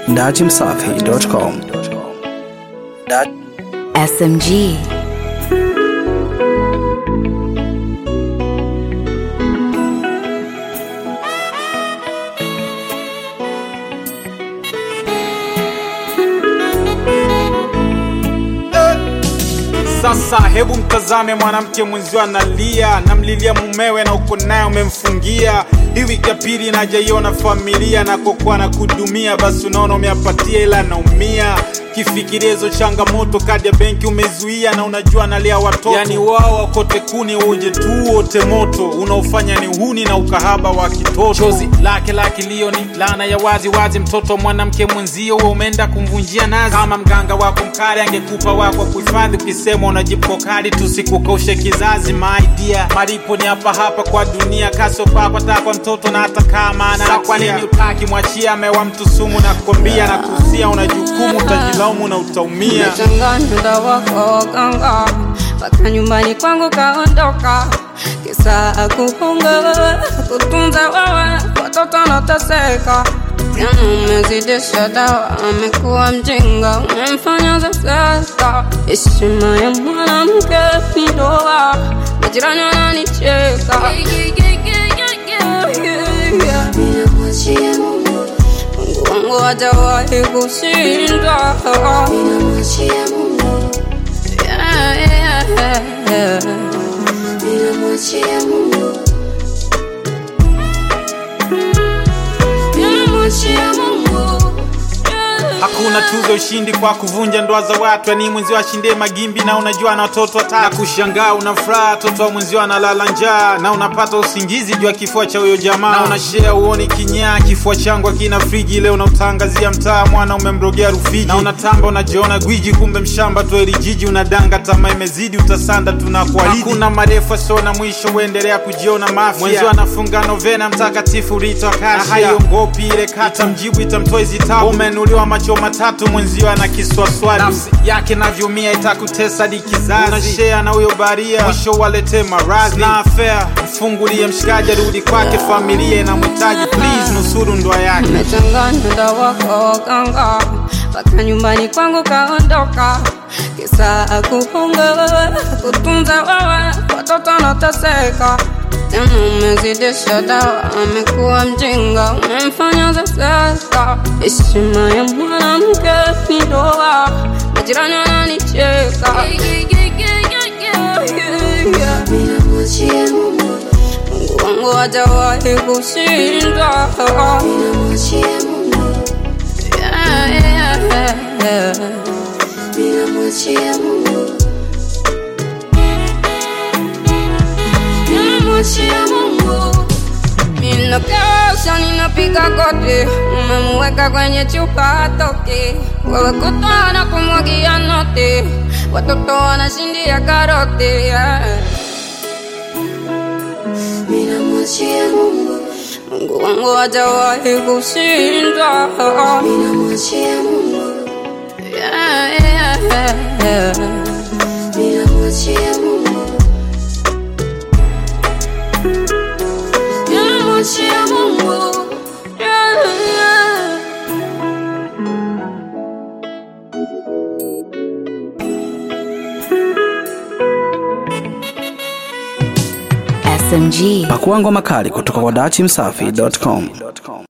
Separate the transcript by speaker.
Speaker 1: datimsafi.com.
Speaker 2: SMG.
Speaker 3: Sasa hebu mtazame mwanamke mwenzio analia, namlilia mumewe na uko naye umemfungia. Hii wiki ya pili najaiona familia na kokuwa na kudumia, basi unaona umeapatia ila naumia kifikiria hizo changamoto, kadi ya benki umezuia na unajua analia watoto, yani wao wakote kuni uje tu wote moto, unaofanya ni uhuni na ukahaba wa kitoto. Chozi lake la kilio ni laana ya wazi wazi, mtoto mwanamke mwenzio wewe umeenda kumvunjia nazi. Kama mganga wako mkali angekupa wako kuhifadhi, ukisema unajipo kali tusikukaushe kizazi. My dear, malipo ni hapa hapa kwa dunia, kaso kwako takwa mtoto na hata kama ana kwa nini utaki mwachia amewa mtu sumu na kukwambia na kusia, una jukumu utajilaumu na utaumia.
Speaker 4: Nimechanganya dawa kwa waganga mpaka nyumbani kwangu kaondoka, kisa kuhunga kutunza wewe, watoto nateseka. Tena umezidisha dawa, amekuwa mjinga, umemfanya zezeka. Heshima ya mwanamke ni ndoa, majirani wananicheka. Ninamwachia Mungu, Mungu wangu hajawahi kushindwa. Ninamwachia Mungu, yeah, yeah, yeah. Ninamwachia Mungu, ninamwachia Mungu, yeah.
Speaker 3: Hakuna tuzo ushindi kwa kuvunja ndoa za watu, yani mwenzio ashindie magimbi na unajua na watoto watatu. Na kushangaa una furaha, watoto wa mwenzio analala njaa, na unapata usingizi juu ya kifua cha huyo jamaa, na unashare uoni kinyaa, kifua changu akina friji, leo unautangazia mtaa, mwana umemrogea Rufiji, na unatamba unajiona gwiji, kumbe mshamba tu eli jiji, unadanga tamaa imezidi, utasanda tunakuahidi. Hakuna marefu sio na mwisho, uendelea kujiona mafia, mwenzio anafunga novena mtakatifu Rita Kasia, na haiongopi ile kata mjibu itamtoa hizi tabu, umenuliwa macho matatu, mwenzio ana kiswaswali, nafsi yake navyoumia itakutesa hadi kizazi, unashare na huyo baria, mwisho walete maradhi na afea, mfungulie mshikaji, arudi kwake, familia inamhitaji, please nusuru ndoa yake.
Speaker 4: Nimechanganya dawa kwa waganga mpaka nyumbani kwangu kaondoka, kisa kuhunga kutunza wewe, watoto nateseka. Tena umezidisha dawa, amekuwa mjinga, umemfanya zezeka. Heshima ya mwanamke ni ndoa, majirani wananicheka. Ninamwachia Mungu, Mungu wangu hajawahi kushindwa. Ninamwachia Mungu, yeah, yeah, yeah. Ninamwachia Mungu, ninamwachia Mungu. Ninakesha, ninapiga goti, umemweka kwenye chupa hatoki, wewe kutwa na kumwagia noti, watoto wanashindia karoti yeah. Ninamwachia Mungu, Mungu wangu hajawahi kushindwa. Ninamwachia Mungu, yeah, yeah, yeah. Ninamwachia Mungu, ninamwachia Mungu, yeah, yeah.
Speaker 2: SMG.
Speaker 1: Pakua ngoma kali kutoka kwa datimsafi.com.